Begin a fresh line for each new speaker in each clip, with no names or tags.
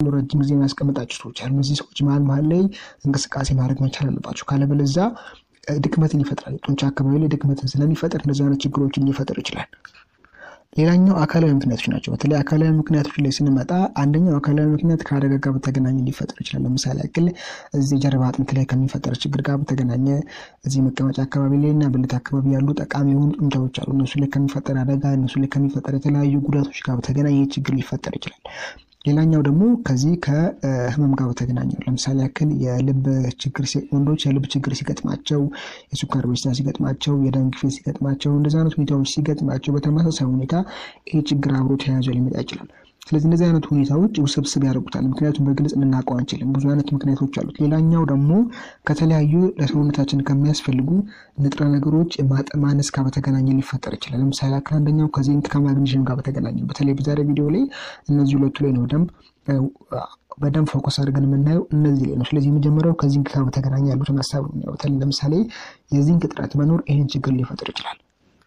ብሎ ረጅም ጊዜ የሚያስቀምጣቸው ሰዎች አሉ። እነዚህ ሰዎች መሀል መሀል ላይ እንቅስቃሴ ማድረግ መቻል አለባቸው። ካለበለዛ ድክመትን ይፈጥራል። የጡንቻ አካባቢ ላይ ድክመትን ስለሚፈጥር እንደዚህ አይነት ችግሮችን ሊፈጥር ይችላል። ሌላኛው አካላዊ ምክንያቶች ናቸው። በተለይ አካላዊ ምክንያቶች ላይ ስንመጣ አንደኛው አካላዊ ምክንያት ከአደጋ ጋር በተገናኘ ሊፈጠር ይችላል። ለምሳሌ ያክል እዚህ ጀርባ አጥንት ላይ ከሚፈጠር ችግር ጋር በተገናኘ እዚህ መቀመጫ አካባቢ ላይ እና ብልት አካባቢ ያሉ ጠቃሚ የሆኑ ጡንቻዎች አሉ። እነሱ ላይ ከሚፈጠር አደጋ፣ እነሱ ላይ ከሚፈጠር የተለያዩ ጉዳቶች ጋር በተገናኘ ችግር ሊፈጠር ይችላል። ሌላኛው ደግሞ ከዚህ ከህመም ጋር በተገናኘ ለምሳሌ ያክል የልብ ችግር ወንዶች የልብ ችግር ሲገጥማቸው፣ የሱካር በሽታ ሲገጥማቸው፣ የደም ግፊት ሲገጥማቸው፣ እንደዚህ አይነት ሁኔታዎች ሲገጥማቸው በተመሳሳይ ሁኔታ ይህ ችግር አብሮ ተያይዞ ሊመጣ ይችላል። ስለዚህ እነዚህ አይነት ሁኔታዎች ውስብስብ ያደርጉታል። ምክንያቱም በግልጽ ልናውቀው አንችልም። ብዙ አይነት ምክንያቶች አሉት። ሌላኛው ደግሞ ከተለያዩ ለሰውነታችን ከሚያስፈልጉ ንጥረ ነገሮች ማነስ ጋር በተገናኘ ሊፈጠር ይችላል። ለምሳሌ ያክል አንደኛው ከዚንክ ከማግኒዥም ጋር በተገናኘ በተለይ በዛሬ ቪዲዮ ላይ እነዚህ ሁለቱ ላይ ነው ደንብ በደንብ ፎከስ አድርገን የምናየው እነዚህ ላይ ነው። ስለዚህ የመጀመሪያው ከዚንክ ጋር በተገናኘ ያሉትን ሀሳብ ነው። በተለይ ለምሳሌ የዚንክ እጥረት መኖር ይህን ችግር ሊፈጥር ይችላል።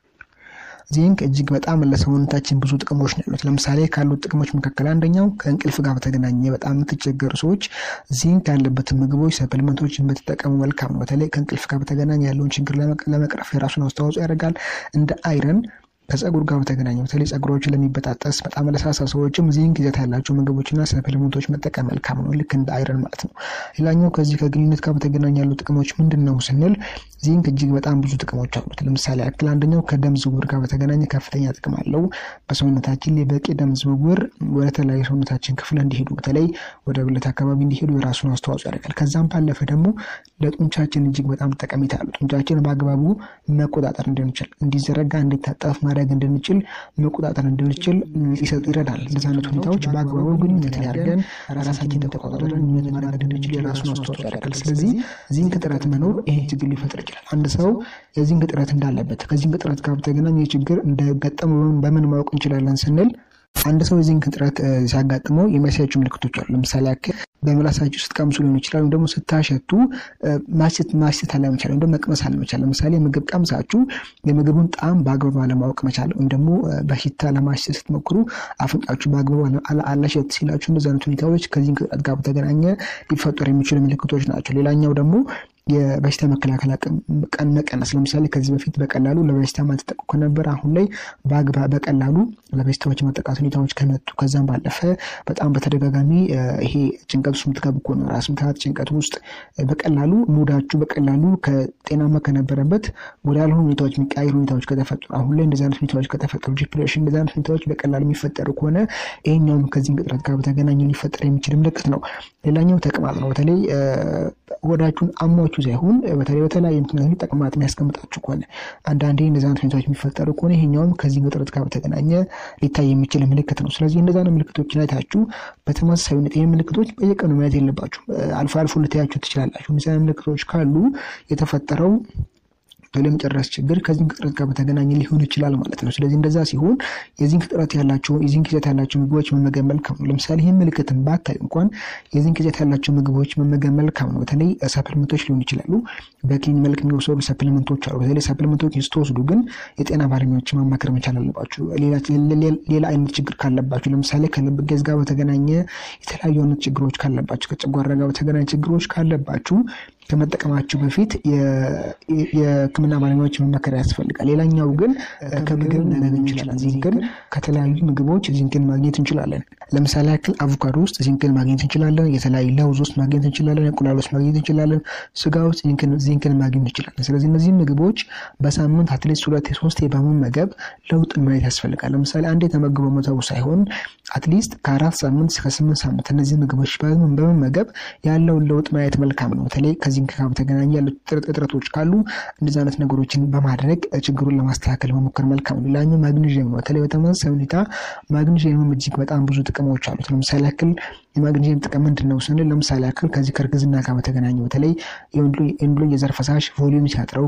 ዚንክ እጅግ በጣም ለሰውነታችን ብዙ ጥቅሞች ነው ያሉት። ለምሳሌ ካሉት ጥቅሞች መካከል አንደኛው ከእንቅልፍ ጋር በተገናኘ በጣም የምትቸገሩ ሰዎች ዚንክ ያለበትን ምግቦች፣ ሰፕሊመንቶችን በተጠቀሙ መልካም ነው። በተለይ ከእንቅልፍ ጋር በተገናኘ ያለውን ችግር ለመቅረፍ የራሱን አስተዋጽኦ ያደርጋል። እንደ አይረን ከጸጉር ጋር በተገናኘ በተለይ ጸጉሮችን ለሚበጣጠስ በጣም ለሳሳ ሰዎችም ዚንክ ይዘት ያላቸው ምግቦችና ሰፕሊመንቶች መጠቀም መልካም ነው። ልክ እንደ አይረን ማለት ነው። ሌላኛው ከዚህ ከግንኙነት ጋር በተገናኘ ያሉ ጥቅሞች ምንድን ነው ስንል ዚንክ እጅግ በጣም ብዙ ጥቅሞች አሉት። ለምሳሌ ያክል አንደኛው ከደም ዝውውር ጋር በተገናኘ ከፍተኛ ጥቅም አለው። በሰውነታችን ላይ በቂ ደም ዝውውር ወደ ተለያዩ ሰውነታችን ክፍል እንዲሄዱ በተለይ ወደ ብልት አካባቢ እንዲሄዱ የራሱን አስተዋጽኦ ያደርጋል። ከዛም ባለፈ ደግሞ ለጡንቻችን እጅግ በጣም ጠቀሜታ አለው። ጡንቻችን በአግባቡ መቆጣጠር እንድንችል፣ እንዲዘረጋ፣ እንዲታጠፍ ማድረግ እንድንችል፣ መቆጣጠር እንድንችል ይሰጡ ይረዳል። እንደዚህ አይነት ሁኔታዎች በአግባቡ ግንኙነት ያደርገን ራሳችን ተቆጣጠረን ግንኙነት ማድረግ እንድንችል የራሱን አስተዋጽኦ ያደርጋል። ስለዚህ ዚንክ እጥረት መኖር ይሄ ችግር ሊፈጥር ይችላል። አንድ ሰው የዚንክ እጥረት እንዳለበት ከዚንክ እጥረት ጋር በተገናኘ ችግር እንደገጠመ በምን ማወቅ እንችላለን ስንል አንድ ሰው የዚንክ እጥረት ሲያጋጥመው የሚያሳያቸው ምልክቶች አሉ። ለምሳሌ ያክል በምላሳችሁ ስትቀምሱ ሊሆን ይችላል። ወይም ደግሞ ስታሸቱ ማሽት ማሽት አለመቻል ወይም ደግሞ መቅመስ አለመቻል። ለምሳሌ ምግብ ቀምሳችሁ የምግቡን ጣዕም በአግባቡ አለማወቅ መቻል ወይም ደግሞ በሽታ ለማሽት ስትሞክሩ አፍንጫችሁ በአግባቡ አላሸት ሲላችሁ እንደዚህ አይነት ሁኔታዎች ከዚንክ እጥረት ጋር በተገናኘ ሊፈጠሩ የሚችሉ ምልክቶች ናቸው። ሌላኛው ደግሞ የበሽታ መከላከል አቅም ቀን መቀነስ። ለምሳሌ ከዚህ በፊት በቀላሉ ለበሽታ ማትጠቁ ከነበር አሁን ላይ በቀላሉ ለበሽታዎች መጠቃት ሁኔታዎች ከመጡ ከዛም ባለፈ በጣም በተደጋጋሚ ይሄ ጭንቀት ውስጥ የምትገቡ ከሆነ ራስ ምታት ጭንቀት ውስጥ በቀላሉ ሙዳችሁ በቀላሉ ከጤናማ ከነበረበት ወደ ያልሆኑ ሁኔታዎች የሚቀያየሩ ሁኔታዎች ከተፈጠሩ አሁን ላይ እንደዚህ አይነት ሁኔታዎች ከተፈጠሩ ዲፕሬሽን፣ እንደዚህ አይነት ሁኔታዎች በቀላሉ የሚፈጠሩ ከሆነ ይሄኛውም ከዚህ እጥረት ጋር በተገናኘ ሊፈጠር የሚችል ምልክት ነው። ሌላኛው ተቅማጥ ነው። በተለይ ወዳችሁን አሟችሁ ሳይሆን በተለይ በተለያየ ምክንያት ተቅማጥ የሚያስቀምጣችሁ ከሆነ አንዳንዴ እንደዚህ አይነት ሁኔታዎች የሚፈጠሩ ከሆነ ይሄኛውም ከዚህ እጥረት ጋር በተገናኘ ሊታይ የሚችል ምልክት ነው። ስለዚህ እንደዛ ነው ምልክቶችን አይታችሁ በተመሳሳይ ሁኔታ ይህ ምልክቶች በየቀኑ ማየት የለባችሁ። አልፎ አልፎ ልታያችሁ ትችላላችሁ። እንደዚህ አይነት ምልክቶች ካሉ የተፈጠረው ለመጨረስ ችግር ከዚንክ እጥረት ጋር በተገናኘ ሊሆን ይችላል ማለት ነው። ስለዚህ እንደዛ ሲሆን የዚንክ እጥረት ያላቸው የዚንክ ይዘት ያላቸው ምግቦች መመገብ መልካም ነው። ለምሳሌ ይህን ምልክትን ባታዩ እንኳን የዚንክ ይዘት ያላቸው ምግቦች መመገብ መልካም ነው። በተለይ ሰፕሊመንቶች ሊሆን ይችላሉ። በክኒን መልክ የሚወሰዱ ሰፕሊመንቶች አሉ። በተለይ ሰፕሊመንቶች ስትወስዱ ግን የጤና ባለሙያዎች ማማከር መቻል አለባችሁ። ሌላ አይነት ችግር ካለባችሁ ለምሳሌ ከልብ ገዝ ጋር በተገናኘ የተለያዩ አይነት ችግሮች ካለባችሁ፣ ከጨጓራ ጋር በተገናኘ ችግሮች ካለባችሁ ከመጠቀማችሁ በፊት የሕክምና ባለሙያዎች መመከር ያስፈልጋል። ሌላኛው ግን ከምግብ ልናገኝ እንችላለን። ዚንክን ከተለያዩ ምግቦች ዚንክን ማግኘት እንችላለን። ለምሳሌ ያክል አቮካዶ ውስጥ ዚንክን ማግኘት እንችላለን። የተለያዩ ለውዝ ውስጥ ማግኘት እንችላለን። እንቁላል ውስጥ ማግኘት እንችላለን። ስጋ ውስጥ ዚንክን ማግኘት እንችላለን። ስለዚህ እነዚህ ምግቦች በሳምንት አትሊስት ሁለት ሶስት በመመገብ ለውጥ ማየት ያስፈልጋል። ለምሳሌ አንድ የተመግበ መተው ሳይሆን አትሊስት ከአራት ሳምንት እስከ ስምንት ሳምንት እነዚህ ምግቦች በመመገብ ያለውን ለውጥ ማየት መልካም ነው። በተለይ ከዚህ ጋር በተገናኘ ያሉ እጥረቶች ካሉ እንደዚህ አይነት ነገሮችን በማድረግ ችግሩን ለማስተካከል መሞከር መልካም ነው። ሌላኛው ማግኒዥየም ነው። በተለይ በተመሳሳይ ሁኔታ ማግኒዥየምም እጅግ በጣም ብዙ ጥቅሞች አሉት። ለምሳሌ ያክል የማግኒዥየም ጥቅም ምንድን ነው ስንል ለምሳሌ ያክል ከዚህ ከእርግዝና ጋር በተገናኘ በተለይ የወንድ የዘር ፈሳሽ ቮሊዩም ሲያጥረው፣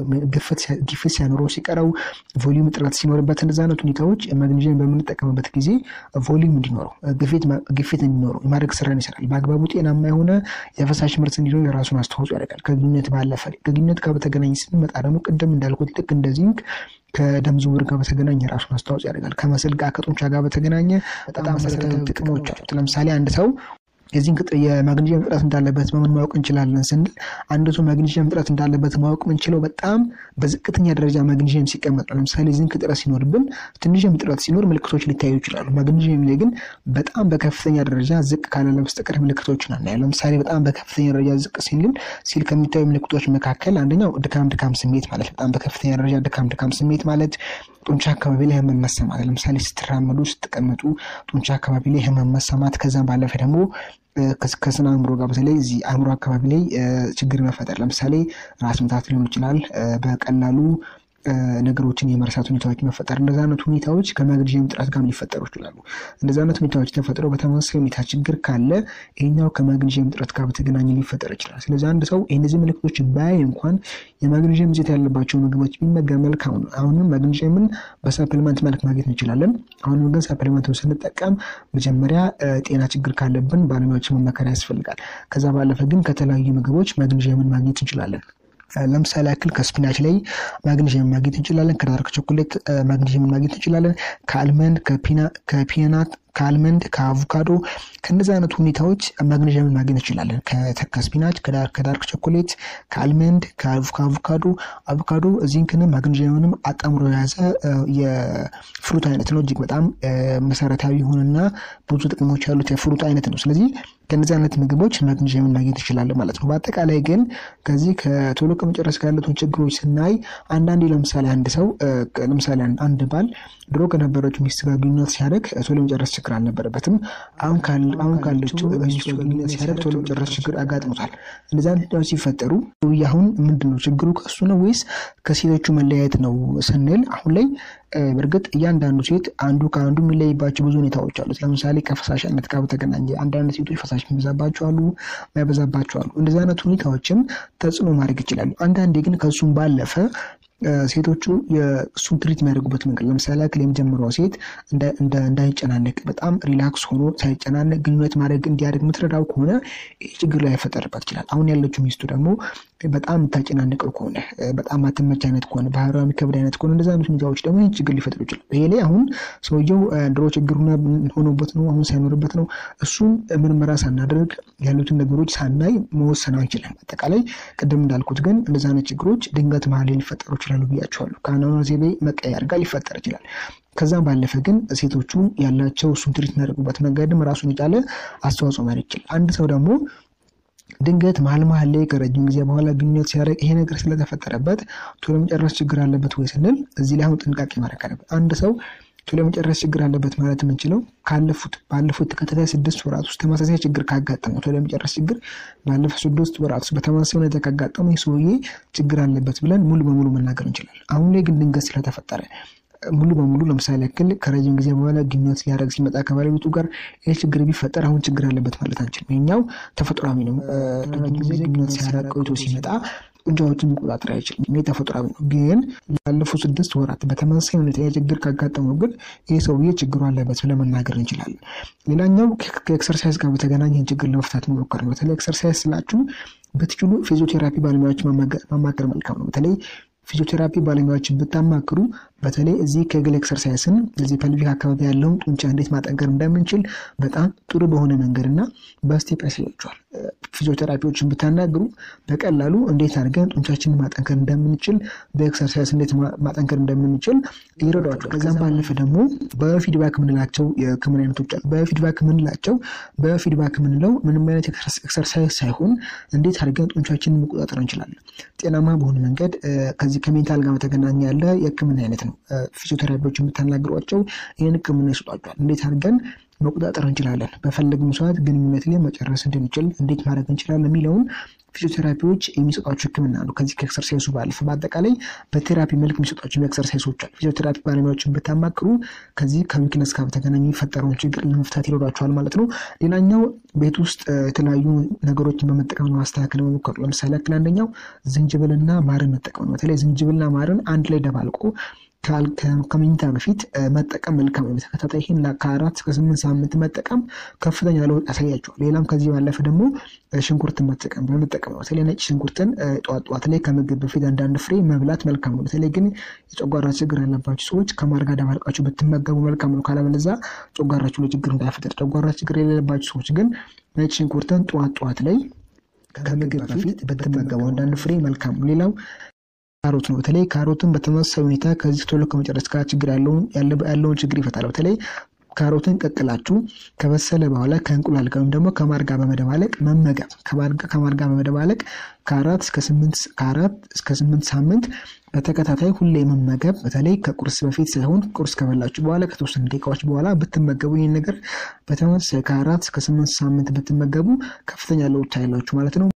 ግፊት ሲያኖረው ሲቀረው፣ ቮሊዩም እጥረት ሲኖርበት እንደዚህ አይነት ሁኔታዎች ማግኒዥየም በምንጠቀምበት ጊዜ ቮሊዩም እንዲኖረው ግፊት እንዲኖረው የማድረግ ስራን ይሰራል። በአግባቡ ጤናማ የሆነ የፈሳሽ ምርት እንዲኖር የራሱን አስተዋጽኦ ያደርጋል። ከግንኙነት ባለፈ ከግንኙነት ጋር በተገናኘ ስንመጣ ደግሞ ቅድም እንዳልኩት ልክ እንደ ዚንክ ከደም ዝውውር ጋር በተገናኘ የራሱን አስተዋጽኦ ያደርጋል። ከመስል ጋር ከጡንቻ ጋር በተገናኘ በጣም መሰረታዊ ጥቅሞች አሉት። ለምሳሌ አንድ ሰው የዚህን የማግኒዥየም እጥረት እንዳለበት በምን ማወቅ እንችላለን ስንል አንድ ሰው ማግኒዥየም እጥረት እንዳለበት ማወቅ የምንችለው በጣም በዝቅተኛ ደረጃ ማግኒዥየም ሲቀመጥ ነው። ለምሳሌ ዚንክ እጥረት ሲኖርብን ትንሽም እጥረት ሲኖር ምልክቶች ሊታዩ ይችላሉ። ማግኒዥየም ላይ ግን በጣም በከፍተኛ ደረጃ ዝቅ ካላለ በስተቀር ምልክቶችን አናየው። ለምሳሌ በጣም በከፍተኛ ደረጃ ዝቅ ሲል ሲል ከሚታዩ ምልክቶች መካከል አንደኛው ድካም ድካም ስሜት ማለት በጣም በከፍተኛ ደረጃ ድካም ድካም ስሜት ማለት ጡንቻ አካባቢ ላይ ህመም መሰማት፣ ለምሳሌ ስትራመዱ ስትቀመጡ ጡንቻ አካባቢ ላይ ህመም መሰማት፣ ከዛም ባለፈ ደግሞ ከስነ አእምሮ ጋር በተለይ እዚህ አእምሮ አካባቢ ላይ ችግር መፈጠር፣ ለምሳሌ ራስ ምታት ሊሆን ይችላል። በቀላሉ ነገሮችን የመርሳት ሁኔታዎች መፈጠር፣ እንደዚ አይነት ሁኔታዎች ከማግኒዥየም እጥረት ጋር ሊፈጠሩ ይችላሉ። እንደዚ አይነት ሁኔታዎች ተፈጥረው በተመሳሳይ ሁኔታ ችግር ካለ ይህኛው ከማግኒዥየም እጥረት ጋር በተገናኘ ሊፈጠር ይችላል። ስለዚህ አንድ ሰው እነዚህ ምልክቶች ባያይ እንኳን የማግኒዥየም ይዘት ያለባቸው ምግቦች ቢመገብ መልካም ነው። አሁንም ማግኒዥየምን በሰፕሊመንት መልክ ማግኘት እንችላለን። አሁንም ግን ሰፕሊመንት ስንጠቀም መጀመሪያ ጤና ችግር ካለብን ባለሙያዎችን መመከር ያስፈልጋል። ከዛ ባለፈ ግን ከተለያዩ ምግቦች ማግኒዥየምን ማግኘት እንችላለን። ለምሳሌ ያክል ከስፒናች ላይ ማግኒዥየም ማግኘት እንችላለን። ከዳርክ ቾኮሌት ማግኒዥየምን ማግኘት እንችላለን። ከአልመንድ ከፒናት ከአልመንድ ከአቮካዶ ከእነዚህ አይነት ሁኔታዎች ማግኔዥየምን ማግኘት እንችላለን። ከስፒናች ከዳርክ ቾኮሌት ከአልመንድ ከአቮካዶ አቮካዶ ዚንክንም ማግኔዥየምንም አጣምሮ የያዘ የፍሩት አይነት ነው። እጅግ በጣም መሰረታዊ የሆነና ብዙ ጥቅሞች ያሉት የፍሩት አይነት ነው። ስለዚህ ከእነዚህ አይነት ምግቦች ማግኔዥየምን ማግኘት እንችላለን ማለት ነው። በአጠቃላይ ግን ከዚህ ከቶሎ ከመጨረስ ጋር ያሉትን ችግሮች ስናይ አንዳንዴ ለምሳሌ አንድ ሰው ለምሳሌ አንድ ባል ድሮ ከነበረችው ሚስት ጋር ግንኙነት ሲያደርግ ቶሎ መጨረስ ችግር አልነበረበትም። አሁን ካለችው ሚስቱ ጋር ግንኙነት ሲያደርግ ቶሎ መጨረስ ችግር አጋጥሞታል። እንደዚህ አይነት ሁኔታዎች ሲፈጠሩ አሁን ምንድን ነው ችግሩ? ከሱ ነው ወይስ ከሴቶቹ መለያየት ነው ስንል አሁን ላይ በእርግጥ እያንዳንዱ ሴት አንዱ ከአንዱ የሚለይባቸው ብዙ ሁኔታዎች አሉት። ለምሳሌ ከፈሳሽ አይነት ጋር በተገናኘ አንዳንድ ሴቶች ፈሳሽ የሚበዛባቸው አሉ፣ ማይበዛባቸው አሉ። እንደዚህ አይነት ሁኔታዎችም ተጽዕኖ ማድረግ ይችላሉ። አንዳንዴ ግን ከእሱም ባለፈ ሴቶቹ የእሱን ትሪት የሚያደርጉበት መንገድ ለምሳሌ ያክል የመጀመሪያው ሴት እንዳይጨናነቅ በጣም ሪላክስ ሆኖ ሳይጨናነቅ ግንኙነት ማድረግ እንዲያደርግ የምትረዳው ከሆነ ይህ ችግር ላይ ያፈጠርባት ይችላል። አሁን ያለችው ሚስቱ ደግሞ በጣም የምታጨናንቀው ከሆነ በጣም አትመች አይነት ከሆነ ባህሪዋ የሚከብድ አይነት ከሆነ እንደዚ አይነት ሁኔታዎች ደግሞ ይህ ችግር ሊፈጥሩ ይችላል። ይሄ ላይ አሁን ሰውየው ድሮ ችግር ሆኖበት ነው አሁን ሳይኖርበት ነው እሱን ምርመራ ሳናደርግ ያሉትን ነገሮች ሳናይ መወሰን አንችልም። አጠቃላይ ቅድም እንዳልኩት ግን እንደዚ አይነት ችግሮች ድንገት መሀል ሊፈጠሩ ይችላሉ ብያቸዋለሁ። ከአኗኗር ዘይቤ መቀየር ጋር ሊፈጠር ይችላል። ከዛም ባለፈ ግን ሴቶቹ ያላቸው እሱን ትሪት የሚያደርጉበት መንገድም ራሱን የቻለ አስተዋጽኦ ማድረግ ይችላል። አንድ ሰው ደግሞ ድንገት መሀል መሀል ላይ ከረጅም ጊዜ በኋላ ግንኙነት ሲያደርግ ይሄ ነገር ስለተፈጠረበት ቶሎ መጨረስ ችግር አለበት ወይ ስንል እዚህ ላይ አሁን ጥንቃቄ ማድረግ አለበት። አንድ ሰው ቶሎ መጨረስ ችግር አለበት ማለት የምንችለው ካለፉት ባለፉት ተከታታይ ስድስት ወራት ውስጥ ተመሳሳይ ችግር ካጋጠመው ቶሎ መጨረስ ችግር ባለፉት ስድስት ወራት ውስጥ በተመሳሳይ ሁኔታ ካጋጠመው ይህ ሰውዬ ችግር አለበት ብለን ሙሉ በሙሉ መናገር እንችላለን። አሁን ላይ ግን ድንገት ስለተፈጠረ ሙሉ በሙሉ ለምሳሌ ያክል ከረጅም ጊዜ በኋላ ግንኙነት ሊያደርግ ሲመጣ ከባለቤቱ ጋር ይህ ችግር ቢፈጠር አሁን ችግር አለበት ማለት አንችልም። ይኸኛው ተፈጥሯዊ ነው። ረጅም ጊዜ ግንኙነት ሲያደርግ ቆይቶ ሲመጣ ጡንቻዎችን መቆጣጠር አይችልም። ይህ ተፈጥሯዊ ነው። ግን ላለፉት ስድስት ወራት በተመሳሳይ ሁኔታ የችግር ካጋጠመው ግን ይህ ሰውዬ ችግሩ አለበት ብለን መናገር እንችላለን። ሌላኛው ከኤክሰርሳይዝ ጋር በተገናኘ ይህን ችግር ለመፍታት መሞከር ነው። በተለይ ኤክሰርሳይዝ ስላችሁ ብትችሉ ፊዚዮቴራፒ ባለሙያዎች ማማከር መልካም ነው። በተለይ ፊዚዮቴራፒ ባለሙያዎችን ብታማክሩ በተለይ እዚህ ከግል ኤክሰርሳይስን እዚህ ፐልቪክ አካባቢ ያለውን ጡንቻ እንዴት ማጠንከር እንደምንችል በጣም ጥሩ በሆነ መንገድ እና በስቴፕ ያሳያቸዋል። ፊዚዮቴራፒዎችን ብታናግሩ በቀላሉ እንዴት አድርገን ጡንቻችንን ማጠንከር እንደምንችል በኤክሰርሳይስ እንዴት ማጠንከር እንደምንችል ይረዷቸዋል። ከዛም ባለፈ ደግሞ በፊድባክ የምንላቸው የሕክምና አይነቶች አሉ። በፊድባክ የምንላቸው በፊድባክ የምንለው ምንም አይነት ኤክሰርሳይዝ ሳይሆን እንዴት አድርገን ጡንቻችንን መቆጣጠር እንችላለን ጤናማ በሆነ መንገድ ከዚህ ከሜንታል ጋር በተገናኘ ያለ የሕክምና አይነት ነው። ፊዚዮቴራፒዎች የምታናግሯቸው ይህን ሕክምና ይሰጧቸዋል። እንዴት አድርገን መቆጣጠር እንችላለን፣ በፈለግነው ሰዓት ግንኙነት ላይ መጨረስ እንድንችል እንዴት ማድረግ እንችላለን የሚለውን ፊዚዮቴራፒዎች የሚሰጧቸው ሕክምና ነው። ከዚህ ከኤክሰርሳይሱ ባለፈ በአጠቃላይ በቴራፒ መልክ የሚሰጧቸው ኤክሰርሳይሶች አሉ። ፊዚዮቴራፒ ባለሙያዎችን ብታማክሩ ከዚህ ከዊክነስ ጋር በተገናኘ የሚፈጠረውን ችግር ለመፍታት ይረዷቸዋል ማለት ነው። ሌላኛው ቤት ውስጥ የተለያዩ ነገሮችን በመጠቀም ማስተካከል መሞከሩ። ለምሳሌ ያክል አንደኛው ዝንጅብልና ማርን መጠቀም ነው። በተለይ ዝንጅብልና ማርን አንድ ላይ ደባልቆ ከመኝታ በፊት መጠቀም መልካም ነው። በተከታታይ ይህን ከአራት እስከ ስምንት ሳምንት መጠቀም ከፍተኛ ለውጥ ያሳያቸዋል። ሌላም ከዚህ ባለፈ ደግሞ ሽንኩርትን መጠቀም በመጠቀም ነው። በተለይ ነጭ ሽንኩርትን ጠዋት ጠዋት ላይ ከምግብ በፊት አንዳንድ ፍሬ መብላት መልካም ነው። በተለይ ግን የጨጓራ ችግር ያለባቸው ሰዎች ከማር ጋር ደባልቃችሁ ብትመገቡ መልካም ነው። ካለበለዚያ ጨጓራችሁ ላይ ችግር እንዳይፈጠር። ጨጓራ ችግር የሌለባቸው ሰዎች ግን ነጭ ሽንኩርትን ጠዋት ጠዋት ላይ ከምግብ በፊት ብትመገቡ አንዳንድ ፍሬ መልካም ነው። ሌላው ካሮት ነው። በተለይ ካሮትን በተመሳሳይ ሁኔታ ከዚህ ቶሎ ከመጨረስ ጋር ችግር ያለውን ችግር ይፈታል። በተለይ ካሮትን ቀቅላችሁ ከበሰለ በኋላ ከእንቁላል ጋር ወይም ደግሞ ከማር ጋር በመደባለቅ መመገብ ከማር ጋር በመደባለቅ ከአራት እስከ ስምንት ሳምንት በተከታታይ ሁሌ መመገብ በተለይ ከቁርስ በፊት ሳይሆን ቁርስ ከበላችሁ በኋላ ከተወሰኑ ደቂቃዎች በኋላ ብትመገቡ ይህን ነገር በተመሳሳይ ከአራት እስከ ስምንት ሳምንት ብትመገቡ ከፍተኛ ለውጥ ታያላችሁ ማለት ነው።